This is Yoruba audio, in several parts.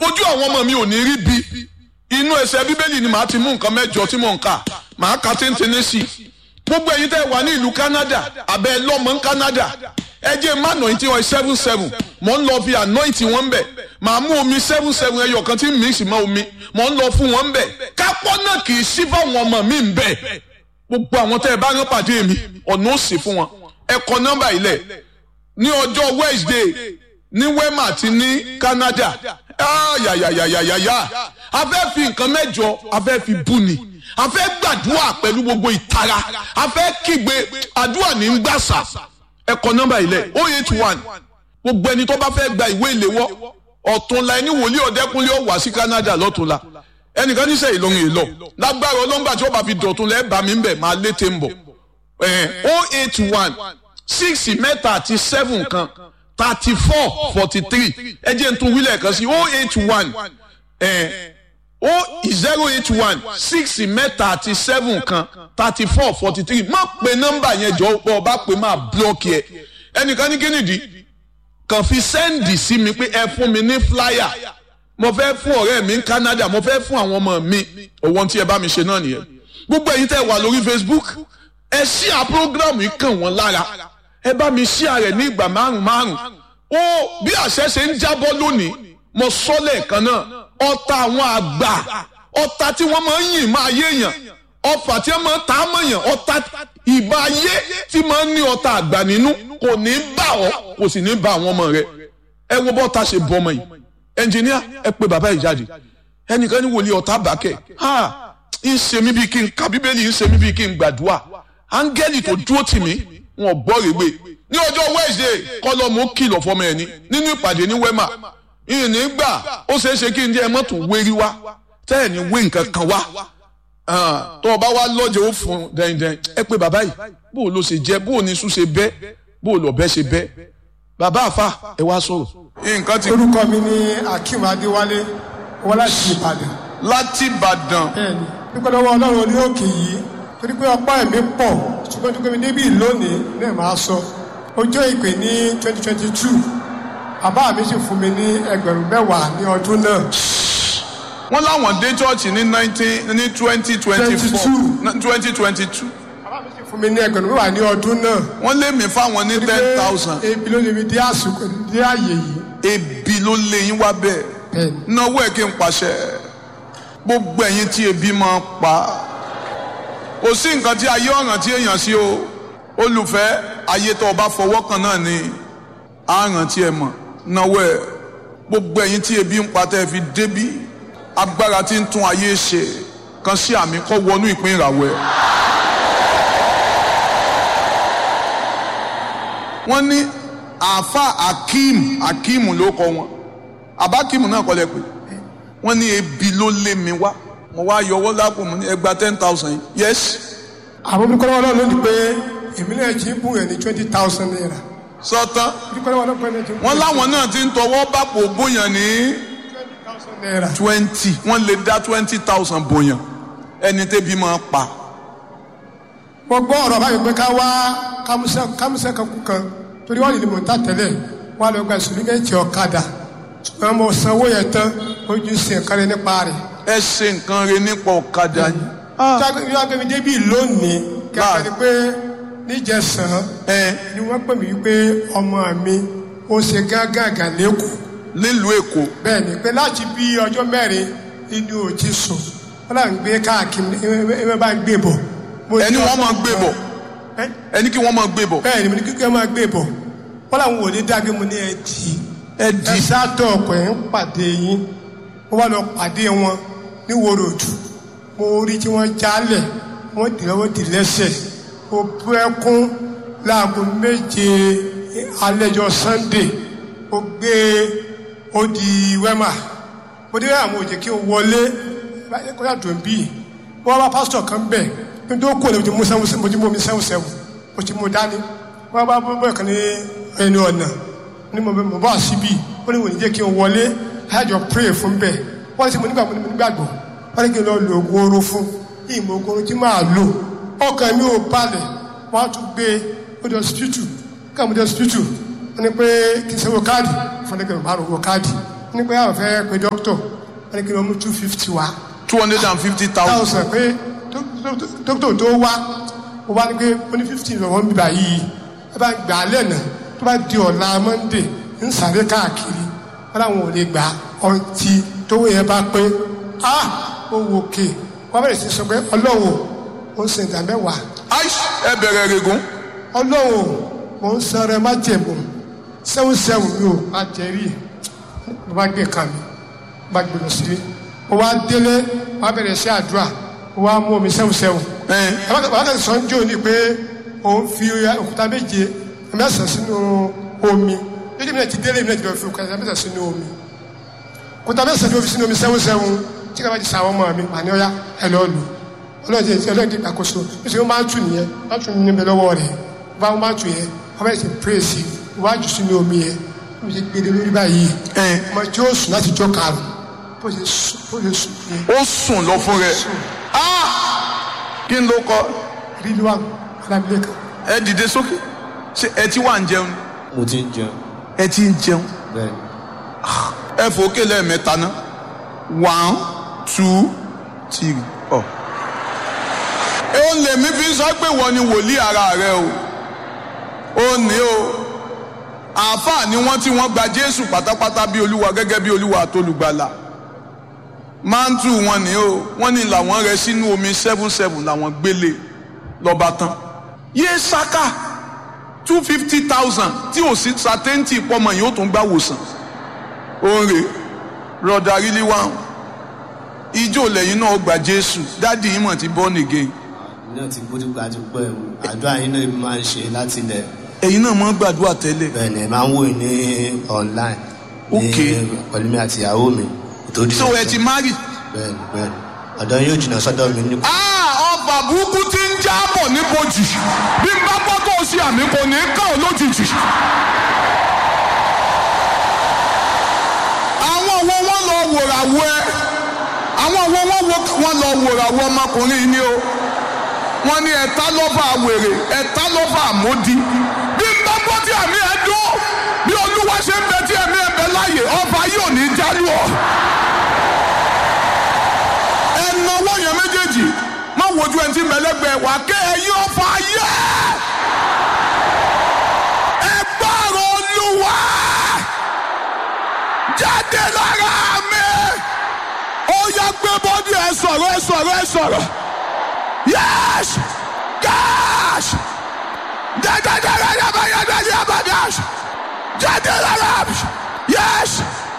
ojú àwọn ọmọ mi ò ní rí bi inú ẹsẹ̀ bíbélì ni màá ti mú nǹkan mẹ́jọ tí mò ń kà màá ka téńténé sí i gbogbo ẹ̀yin tẹ́ wà ní ìlú Canada abẹ́ lọ́mọ ní Canada ẹ jẹ́ má anointing oil seven seven mò ń lọ fi anointing wọn bẹ̀ màá mú omi seven seven ẹyọ kan tí ń mix mọ́ omi mò ń lọ fún wọn bẹ̀ kápọ́ náà kì í sí fáwọn ọmọ mi ń bẹ̀ gbogbo àwọn tẹ́ ẹ bá rán pàdé mi ọ̀nà ó sì fún wọn ẹ kọ nọ́mbà ilẹ̀ ní ọjọ́ Wednesday ní Wema àti ní Canada yàyàyàyàyàyà a fẹ́ fi nǹkan mẹ́jọ a fẹ́ fi bú ni a fẹ́ gbàdúrà pẹ̀lú gbogbo ìtara a fẹ́ kígbe àdúrà ní gbàsà ẹ kọ nọ́mbà ilẹ̀ o eight one gbogbo ẹni tó bá fẹ́ gba ìwé ìléwọ́ ọ̀túnla ẹni wòlíì ọ̀dẹ́kunlé ó wá sí Canada lọ́túnla ẹnìkan níṣẹ́ ìlọrin èlọ lágbára ọlọ́ngbà tí ó bá fi dọ̀tún lẹ́ẹ̀ bá mi ń bẹ̀ máa létè ń bọ̀ o eight one six mẹ́ta àti seven kan thirty four forty three ẹ jẹ́ n tún wílẹ̀ kan sí o eight one o zero eight one six mẹ́ta àti seven kan thirty four forty three má pe nọ́mbà yẹn jọ bọ́ ọ bá pe máa blọ́ọ̀kì ẹ ẹnìkan ní kínìdí kàn fi sẹ́ǹdì sí mi pé ẹ fún mi ní flyer mo fẹ́ fún ọ̀rẹ́ mi ní Canada mo fẹ́ fún àwọn ọmọ mi òwò tí ẹ bá mi ṣe náà nìyẹn gbogbo ẹ̀yin tẹ́ wà lórí Facebook ẹ ṣíà program yìí kàn wọ́n lára ẹ bá mi ṣíà rẹ̀ ní ìgbà márùn márùn ó bí àṣẹ ṣe ń jábọ́ lónìí mo sọ lẹ́ẹ̀kan náà ọ̀tá àwọn àgbà ọ̀tá tí wọ́n máa ń yìn máa yé èèyàn ọfà tí wọ́n máa ń ta á mọ̀yàn ọ̀tá ìbá ayé tí máa ń ní ọ̀tá àgbà nínú kò ní bá ọ kò sì ní bá àwọn ọmọ rẹ ẹ wo bọ́ta ṣe bọ́ ọmọ yìí ẹnjìníà ẹ pe bàbá yìí jáde ẹnìkan ní wòlíì ọ̀tá bàkẹ́ ha ń ṣe mí bíi kí n ka bíbélì ń ṣe mí bíi kí n gbàdúrà áńgẹ́lì tó dúró tì mí wọn bọ́ rèé ní ọjọ́ Wednesday kọ́lọ́mù kìlọ̀ fọmọ ẹ̀ ní nínú ìpàdé ní Wema ìní gbà ó ṣeé ṣe kí n jẹ́ ẹ mọ́tò wérí wá tẹ́ ẹ̀ ní wé nǹkan kan wá tó o bá wá lọ́jọ́ ó fún dẹ́ndẹ́n ẹ pé bàbá yìí bó o ló ṣe jẹ́ bó o ní sùn ṣe bẹ́ bó o lọ bẹ́ ṣe bẹ́ bàbá àfa ẹ wá sọ̀rọ̀. nǹkan ti. orúkọ mi ni Akeem Adéwálé wọ́n láti Ìbàdàn. láti Ìbàdàn. bẹ́ẹ̀ni dúpẹ́ lọ́wọ́ Ọlọ́run orí òkè yìí torí pé ọpá ẹ̀mí pọ̀ ṣùgbọ́n dúpẹ́ mi débi lónìí náà máa sọ ọjọ́ ìpè ní twenty twenty two bàbá mi sì fún mi ní ẹgbẹ̀rún mẹ́wàá ní ọdún náà. wọ́n láwọn dé chọ́ọ̀chì ní nineteen ní twenty twenty four twenty twenty two. bàbá mi sì fún mi ní ẹgbẹ̀rún mẹ́wàá ní ọdún náà. wọ́n lé mi fáwọn ní ten thousand. ebi ló lè mi dé àsìkò dé àyè yìí. ebi ló lé yín wá bẹ́ẹ̀. bẹ́ẹ̀ni. náwó ẹ̀ kí n pàṣẹ gbogbo ẹ̀yin tí ebi máa pa kò sí nǹkan tí ayé ọ̀ràn tí èèyàn sí o olùfẹ́ ayé tó o bá fọwọ́ kan náà ni àràn tí ẹ mọ̀ náwó ẹ̀ gbogbo ẹ̀yin tí ebi ń pa tẹ́ fi débí agbára tí ń tún ayé ṣe kan sí àmì kọ́ wọnú ìpín ìràwọ̀ ẹ̀. wọ́n ní àáfà akeem akeem ló kọ wọn abakeem náà kọ́ lẹ pé wọ́n ní ebi ló lé mi wá mo wá yọwọ́ lápò mo ní ẹgbàá ten thousand yes. àwọn olùkọ́ lọ́wọ́ náà lónìí pé èmi náà jí bùn ẹ̀ ní twenty thousand naira. sọtán olùkọ́ lọ́wọ́ náà pé ní wọ́n láwọn náà ti ń tọwọ́ bàpò bóyàn ní twenty thousand naira. twenty wọ́n lè dá twenty thousand bóyàn ẹni tẹ́bi máa pa. mo gbọ́ ọ̀rọ̀ báyìí pé ká wá kámúsẹ́ kámúsẹ́ kan kú kan torí wọ́n lè ní mò ń tà tẹ́lẹ̀ wọ́n á lọ gba ìsòlígẹ́tì ọ̀kadà ṣùgbọ́n mo sanwó yẹn tán ojú sí ẹ̀ka rẹ nípa rẹ̀. ẹ ṣe nǹkan rẹ nípa ọ̀kadà yìí. jágbémi débi lónìí kẹfẹ́ ni pé níjẹsàn ẹ ni wọ́n pè mí wípé ọmọ mi ó ṣe gángan lẹ́kọ̀ọ́ nílùú èkó bẹ́ẹ̀ ni pé láti bí ọjọ́ mẹ́rin inú ò ti sùn wọ́n là ń gbé káàkiri ẹ bá ń gbé bọ̀. Mo ní ẹni wọ́n máa ọdún gbé kan- bọ̀ Ẹ́, ẹni kí wọ́n máa gbé bọ̀ bẹ́ẹ̀ ni mo ní kíkẹ́ máa gbé bọ̀ wọ́n làwọn ò ní dágbé mo ní ẹ dì í ẹ di ẹ sátọ̀ ọkọ̀ ẹ̀ ń pàdé yín wọ́n wá lọ pàdé wọn ní wòròdù mo rí tí wọ́n jálẹ̀ wọ́n dì lọ́wọ́ dì lẹ́sẹ̀ mo bú ẹkún láago méje alẹ́jọ́ sunday mo gbé ó di wẹ́mà mo dé àwọn òjè kí n wọlé kọjá tó ń bí wọ́n bá pásítọ̀ kan bẹ̀ ní tó kú ẹ̀ mo ti mú sẹ́wọ̀n mo ti mú omi sẹ́wọ̀n sẹ́wọ̀n mo ti mú dání wọ́n bá bọ́ bọ́ kan ní ẹni ọ̀nà ní mo bẹ mo bá síbí ó ní wò ní jẹ́ kí n wọlé àjọ pray fún bẹ́ẹ̀ wọ́n ti mo nígbà mo nígbàgbọ́ wọ́n ní kí n lọ lo oògùn oró fún ìmọ̀ oògùn oró tí máa lò ọkàn mi ò balẹ̀ wọ́n á tún gbé ó di hospital ká mo di hospital wọ́n ní pé kí n sanwó káàdì fún ẹgbẹ̀rún márùn owó káàdì ní pé àwọn fẹ́ pe dókítọ̀ wọ́n ní kí wọ́n mú two fifty wá two hundred and fifty thousand. thousand pé dókítọ̀ tó wá ó wá ní pé ó ní fifty lọ́wọ́ ń bíbá yìí ẹ bá gbà á lẹ́nà tó bá di ọ̀la monday ń sáré káàkiri wọ́n làwọn ò lè gbà ọtí tówó yẹn bá pé ah ó wò ké wọ́n bẹ̀rẹ̀ sí sọ pé ọlọ́wọ́ ó ń sin ìdá mẹ́wàá aish ẹ bẹ̀rẹ̀ regun. ọlọ́wọ́ mò ń sọ̀rọ̀ ẹ má jẹ̀bù sẹ́wọ̀n sẹ́wọ̀n mi ò má jẹ́rìí mo bá gbé kan mi mo bá gbé lọ sílé mo wá délé mo wá bẹ̀rẹ̀ sí àdúrà mo wá mú omi sẹ́wọ̀n sẹ́wọ̀n ẹ wákàtí sọ ń jò ní pé òun fi òkúta méje mẹ́sàn sínú omi lójú mi náà ti délé mi náà ti lọ fi òkúta mẹ́sàn sínú omi òkúta mẹ́sàn ni ó fi sínú omi sẹ́wọ̀n sẹ́wọ̀n tí kàbá ti sa àwọn ọmọ mi màá ní ọ̀yá ẹ lọ́ọ́ lù ọlọ́ọ̀dẹ ọlọ́ọ̀dẹ ìgbàkóso níṣẹ́ wọ́n máa ń tù nìyẹn wọ́n tún ní bẹ lọ́wọ́ rẹ̀ bá wọ́n máa ń tù yẹn wọ́n bẹ̀rẹ̀ sí pírèsì iwájú sínú omi yẹn wọ́n ti gbé lórí báyìí ẹ ọmọ tí ó sùn láti jọ karùn bó ṣe sùn bó ṣe sùn yẹn ó sùn lọ fún rẹ ah kí n ló kọ rí ló wà lábílẹ̀ kan ẹ dìde sókè ṣe ẹ ti wà ń jẹun mo ti ń jẹun ẹ ti ń jẹun bẹ́ẹ̀ ẹ fòókè lẹ́ẹ̀mẹ́ta ná one two three ọ. ó lè mí fi sọ pé wọ́n ni wòlíì ara rẹ o ó ní o àáfàá ni wọ́n tí wọ́n gba jésù pátápátá bí olúwa gẹ́gẹ́ bí olúwa àtolùgbàlà máńtù wọn ni o wọ́n ní làwọn rẹ sínú omi seven seven làwọn gbélé lọ́ba tán yé saka two fifty thousand tí ò sí sátẹ́ǹtì pọ́mọ yìí ó tún gbà wòsàn oore broda really wow ijó lẹ́yìn náà gba jésù dáàdi yìí mọ̀ ti born again náà ti gbódú gbajúpẹ́ o àdúrà yín náà máa ń ṣe láti ilẹ̀ ẹ̀yin náà mọ̀ gbàdúrà tẹ́lẹ̀ bẹ́ẹ̀ ni ẹ máa ń wò ní online ní Ok. pẹ̀lú mi àti ìyàwó mi ìtòdì so ẹ ti marry. bẹ́ẹ̀ ni bẹ́ẹ̀ ni ọ̀dọ́ yóò jìnnà sọ́dọ̀ mi ní Ah, ọba burúkú ti ń jábọ̀ níbojì bí n bá gbọ́ tó o ṣe àmì kò ní kàn ọ́ lójijì. àwọn wo wọ́n lọ wòràwọ̀ ẹ àwọn wo wọ́n wo wọ́n lọ wòràwọ̀ ọmọkùnrin yìí ni o wọ́n ní ẹ̀ta lọ́fà wèrè ẹ̀ta lọ́fà àmódi bí n bá gbọ́ tí àmì ẹ̀ dún bí olúwa ṣe ń bẹ tí ẹ̀mí ẹ̀ bẹ láàyè ọba yóò ní jálù ọ́ ẹnáwó yẹn méjèèjì má wojú ẹni tí mẹlẹgbẹ wà ké ẹyin ọfà yẹ ẹ gbọ́rọ̀ olúwa jáde lára mi ó yá gbé bọ́dí ẹ sọ̀rọ̀ ẹ sọ̀rọ̀ ẹ sọ̀rọ̀ yẹ́s gáàs dẹ́dẹ́dẹ́dẹ́ yabẹ́yẹ́dẹ́ yabẹ́dẹ́ jáde lára mi yẹ́s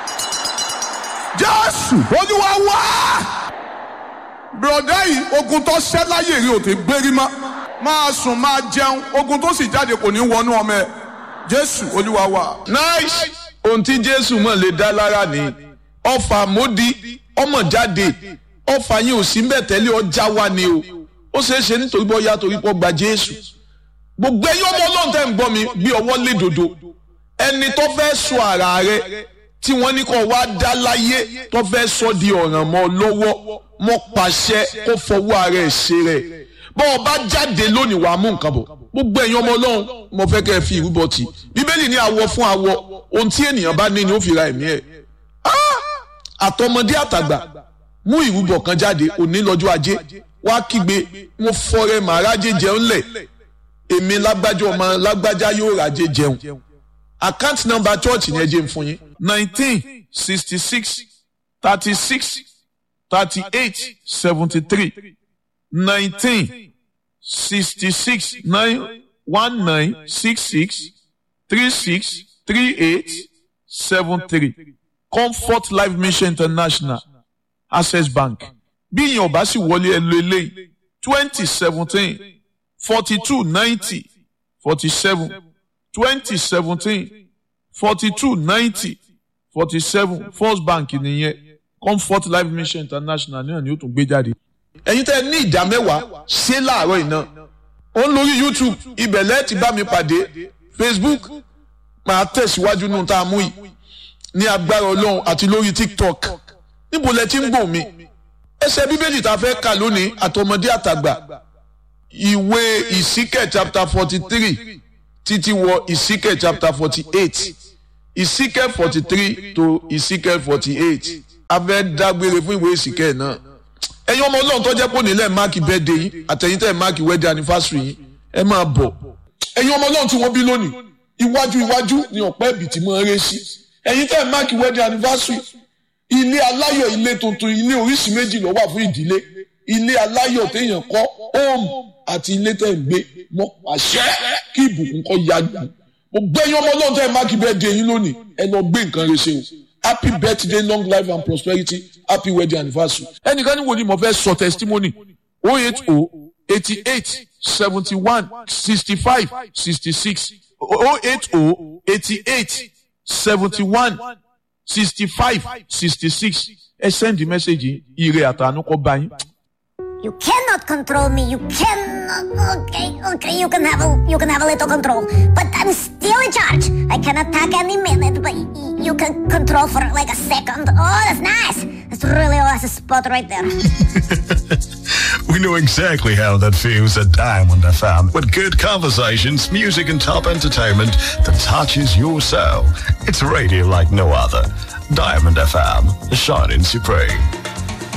jésù olúwa wá bùrọ̀dá yìí ogun tó ṣẹ́ láyè rí òtí gbérí mọ́ máa sùn máa jẹun ogun tó sì jáde kò ní wọnú ọmọ ẹ jésù olúwa wa. nice ohun tí jésù mọ̀ lè dá lára ni ọfà módi ọmọ jáde ọfà yín ò sí mbẹ̀ tẹ́lẹ̀ ọjà wa ni o ó ṣeé ṣe nítorí bọ́ ya torí pọ́ gba jésù gbogbo ẹyọ ọmọ ọlọ́run tẹ́ ń gbọ́ mi bí ọwọ́ lé dòdò ẹni tó fẹ́ sọ ara rẹ tí wọ́n ní kó wá dá láyé tó fẹ́ sọ di ọ̀ràn mọ́ ọ lọ́wọ́ mọ́ pàṣẹ kó fọwọ́ ara ẹ̀ ṣe rẹ̀ bọ́ ọ bá jáde lónìí wàá mú nǹkan bọ̀ gbogbo ẹ̀yin ọmọ ọlọ́run mo fẹ́ kẹ́ ẹ fi ìrúbọ tì bíbélì ní awọ fún awọ ohun tí ènìyàn bá ní ni ó fi ra ẹ̀mí ẹ̀ àtọmọdé àtàgbà mú ìrúbọ kan jáde òní lọ́jọ́ ajé wá kígbe mo fọrẹ màrájé jẹun lẹ̀ èmi lágbájá ọmọ lágbájá yóò ràjé jẹun account number church ni ẹ jẹ́ n fún yín nineteen sixty six thirty six thirty eight seventy three nineteen sixty six nine one nine six six three six three eight seven three comfort life mission international access bank bí ìyẹn ò bá sì wọlé ẹ lo eléyìí twenty seventeen forty two ninety forty seven twenty seventeen forty two ninety forty seven first bank nìyẹn comfort life mission international náà ni ó tún gbé jáde. ẹ̀yin tẹ́ ẹ ní ìdá mẹ́wàá ṣé láàárọ̀ iná ó ń lórí youtube ibẹ̀ lẹ́ẹ̀tì bá mi pàdé facebook máa tẹ̀síwájú nù tá a mú yìí ní agbára ọlọ́run àti lórí tiktok níbo lẹ ti ń gbọ́ mi ẹsẹ̀ bíbélì tá a fẹ́ kà lónìí àtọmọdé àtàgbà ìwé ìsíkẹ̀ chapter forty three títí wọ ìsíkẹ̀ chapter forty eight Ezekiel forty three to Ezekiel forty eight a fẹ́ dágbére fún ìwé Ezekiel náà ẹ̀yin ọmọ ọlọ́run tó jẹ́ pé onílẹ̀ máàkì birthday yín àtẹ̀yìn tẹ̀ máàkì wedding anniversary yín ẹ máa bọ̀ ẹ̀yin ọmọ ọlọ́run tí wọ́n bí lónìí iwájú iwájú ni ọ̀pẹ́ ẹ̀bì tí mo ń ré sí ẹ̀yin tẹ̀ máàkì wedding anniversary ilé aláyọ̀ ilé tuntun ilé oríṣi méjì ló wà fún ìdílé ilé aláyọ̀ téèyàn kọ́ home àti ilé tẹ̀ ń gbé mọ́ àṣẹ kí ìbùkún kọ́ ya gbà mo gbẹ́yìn ọmọ ọlọ́run tẹ̀ máàkì birthday yín lónìí ẹ lọ gbé nǹkan rẹ ṣe o happy birthday long life and prosperity happy wedding anniversary. ẹnìkan ní wo ni mo fẹ́ sọ testimony o eight o eighty eight seventy one sixty five sixty six o eight o eighty eight seventy one sixty five sixty six ẹ send the message ire àtànú kọ bá yín. You cannot control me. You cannot. Okay, okay. You can have a you can have a little control, but I'm still in charge. I can attack any minute, but y- you can control for like a second. Oh, that's nice. That's really awesome spot right there. We know exactly how that feels at Diamond FM with good conversations, music, and top entertainment that touches your soul. It's radio like no other. Diamond FM, shining supreme.